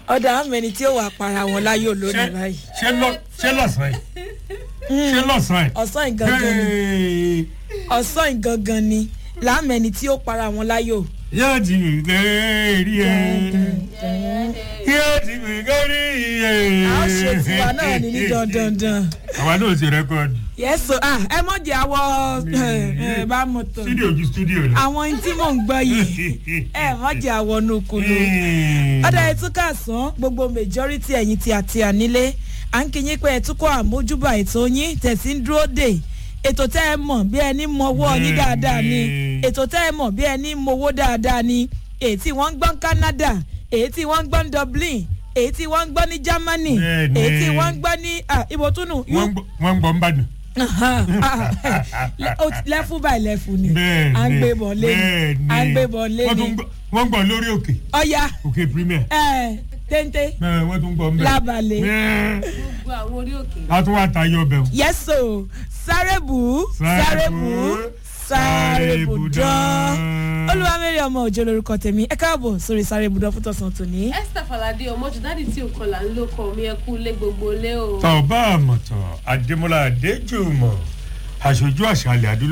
ọ̀dà àmẹ́ni tí ó wà para wọn láyò lónìí báyìí ṣé lọ- ṣé lọ́sàn-án yìí ṣé lọ́sàn-án ọ̀sán ìgangan ni yìí. ọ̀sán ìgangan ni láàmẹ́ni tí ó para wọn láyò. yóò ti mi gẹ́rí ẹ̀ yóò ti mi gẹ́rí ẹ̀. a ó ṣe tiwa náà ní ní dandandan. àwa náà ṣe rẹ́kọ̀dì yẹ́sọ ẹ mọ̀ jẹ́ àwọ̀ bá mọ̀ tán studio ju studio lọ. àwọn ohun tí mò ń gbọ́ yìí ẹ mọ̀ jẹ́ àwọ̀ nùkùnù. ọ̀dà ẹ̀túnkà sán gbogbo majority ẹ̀yìn tí a ti à nílé à ń kíyìn pé ẹ̀túnkọ̀ àmójúbà ètò yín tẹ̀sí ń dúró dè ètò tẹ́ ẹ mọ̀ bí ẹni mọwọ́ yín dáadáa ni ètò tẹ́ ẹ mọ̀ bí ẹni mowó dáadáa ni èyí tí wọ́n ń gbọ́ ní canada èyí tí wọ́n ń gbọ́ ní dublin èyí tí wọ́n ń gbọ́ ní germany Bẹ́ẹ̀ni. èyí tí wọ́n ń gbọ́ ní ah, ibo tún nù wọ́n ń gbọ́- wọ́n ń gbọ́ ń bàdàn. lẹ́fù báyìí lẹ́fù ni bẹ́ẹ̀ni à ń gbé bọ̀ lé ni bẹ́ẹ̀ni. à ń gbé bọ̀ lé wọ́n ni tún gbọ́- wọ́n ń gbọ́ lórí òkè ọ̀ya òkè premier. ẹ̀ téńté Bẹ́ẹ̀, wọ́n tún gbọ́ ń bẹ̀. lábalẹ̀. Bẹ́ẹ̀, gbogbo àwọn orí òkè. a tún wá tayọ bẹ̀ wò. yẹ́sò sárébù sárébù sárébù dán olúwamẹ́rẹ́ ọmọ òjò lorúkọ tèmi ẹ káàbọ̀ sórí sárébù dán fún tọ̀sán tòní. esther falade ọmọjú dáàdì tí ò kọlà ń lóko mi ẹ kú lé gbogbo lé o. tọ́ ọ bá àmọ̀tàn adémọlá adéjùmọ̀ aṣojú àṣàlẹ̀ adúlọ́.